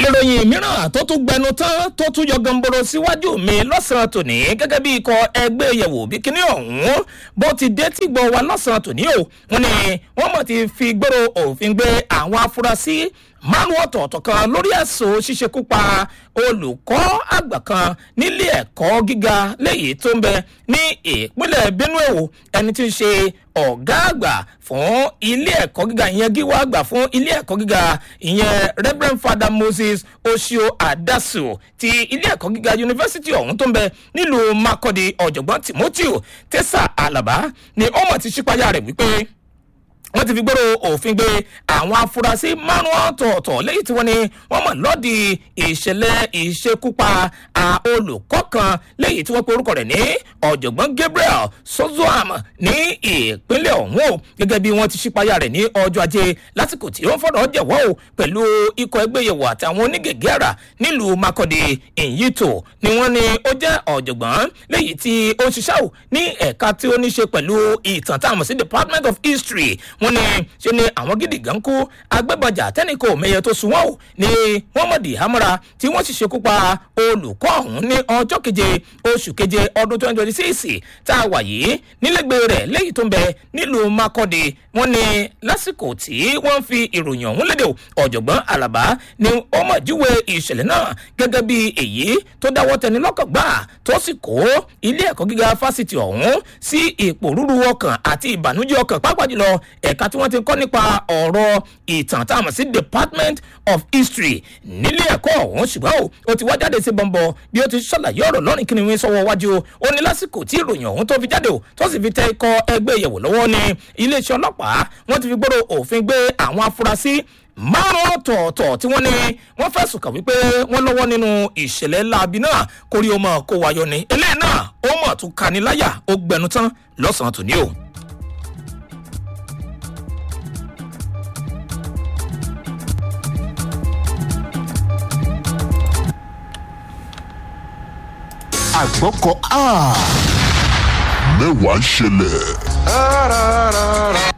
ìròyìn mìíràn tó tún gbẹnu tán tó tún yọ gamboro síwájú mi lọ́sàn-án tòní gẹ́gẹ́ bí ikọ̀ ẹgbẹ́ yẹ̀wò bí kíní ọ̀hún bó ti dé tí gbọ́ wa lọ́sàn-án tòní o wọn ni wọ́n mọ̀ ti fi gbòòrò òfin gbé àwọn afurasí márùn ọ̀tọ̀ọ̀tọ̀ kan lórí ẹ̀sùn ṣíṣekú pa olùkọ́ àgbà kan nílé ẹ̀kọ́ gíga léyìí tó ń bẹ ní ìpínlẹ̀ benue o ẹni tí ń ṣe ọ̀gá àgbà fún ilé ẹ̀kọ́ gíga ìyẹn gíwá àgbà fún ilé ẹ̀kọ́ gíga ìyẹn reverend father moses osio adasu ti ilé ẹ̀kọ́ gíga yunifásitì ọ̀hún tó ń bẹ nílùú makọ́di ọ̀jọ̀gbọ́n timothy tessa alaba ni ó mọ̀ ti ṣípayá rẹ̀ wípé wọ́n ti fi gbọ́dọ̀ òfin gbé àwọn afurasí márùn ọ̀tọ̀ọ̀tọ̀ lẹ́yìn tí wọ́n ní wọ́n mọ̀ lọ́ọ̀dì ìṣẹ̀lẹ̀ ìṣekúpa olùkọ́ kan lẹ́yìn tí wọ́n pe orúkọ rẹ̀ ní ọ̀jọ̀gbọ́n gabriel sozoam ní ìpínlẹ̀ ọ̀hún o gẹ́gẹ́ bí wọ́n ti ṣípayá rẹ̀ ní ọjọ́ ajé lásìkò tí ó ń fọ̀rọ̀ jẹ̀wọ́ o pẹ̀lú ikọ̀ ẹgbẹ́ yẹ̀wò àtàwọn onígègé àrà nílùú makọ́dé ìyítò ni wọ́n ní ó jẹ́ ọ̀jọ̀gbọ́n lẹ́yìn tí ó ń ṣiṣẹ́ o ní ẹ̀ka tí ó ní ṣe pẹ̀lú ìtàn táwọn sí department of history wọ́n ní ṣe ni àwọn gidi gan kú agbẹ́bọjà tẹ́nìkò mẹ́yẹ tó sun wọ́n o ní wọ́n mọ̀dì hamara tí wọ́n sì ṣekú pa olùkọ́ ọ̀hún ní ọjọ́ keje oṣù keje ọdún twenty twenty six tá a wà yìí nílẹ̀gbẹ́ rẹ̀ lẹ́yìn tó ń bẹ nílùú makọ́de wọ́n ní lásìkò tí wọ́n fi ìròyìn ọ̀hún lédè ọ̀jọ̀gbọ́n alaba ni ó mọ̀ júwe ìṣẹ̀lẹ̀ náà gẹ́gẹ́ bí èyí tó dáwọ́ tẹni lọ́kàn gbà tó sì kó ilé ẹ̀kọ́ gíga fásitì ọ̀hún sí ipò rúru ọkàn àti ìbànújẹ́ ọkàn pápá jùlọ ẹ̀ka tí wọ́n ti kọ́ nípa ọ̀rọ̀ ìtàn tá a mọ̀ sí department of history nílé ẹ̀kọ́ ọ̀hún ṣùgbọ́n o ó ti wá jáde sí bọ́ńbọ́ bí ó ti ṣàlàyé ọ̀rọ̀ lọ́rìn kíni wíń sọ́wọ́ wájú ó ní lásìkò tí ìròyìn ọ̀hún tó fi jáde o tó sì fi tẹ ikọ̀ ẹgbẹ́ ìyẹ̀wò lọ́wọ́ ní iléeṣẹ́ ọlọ́pàá wọ́n ti fi gbọ́dọ̀ òfin gbé àwọn afurasí márùn ọ̀tọ̀ọ̀tọ̀ tí wọ́n ní wọ́n fẹ̀sùn kàn wípé wọ́n lọ́wọ́ nínú ìṣẹ̀lẹ̀ láabi náà kórí o mọ̀ kó wáyọ ni eléyìí náà ó mọ̀ tún kaniláyà ó gbẹnu tán lọ́sàn-án tòní o. àgbọ̀kọ̀ mẹ́wàá ń ṣẹlẹ̀.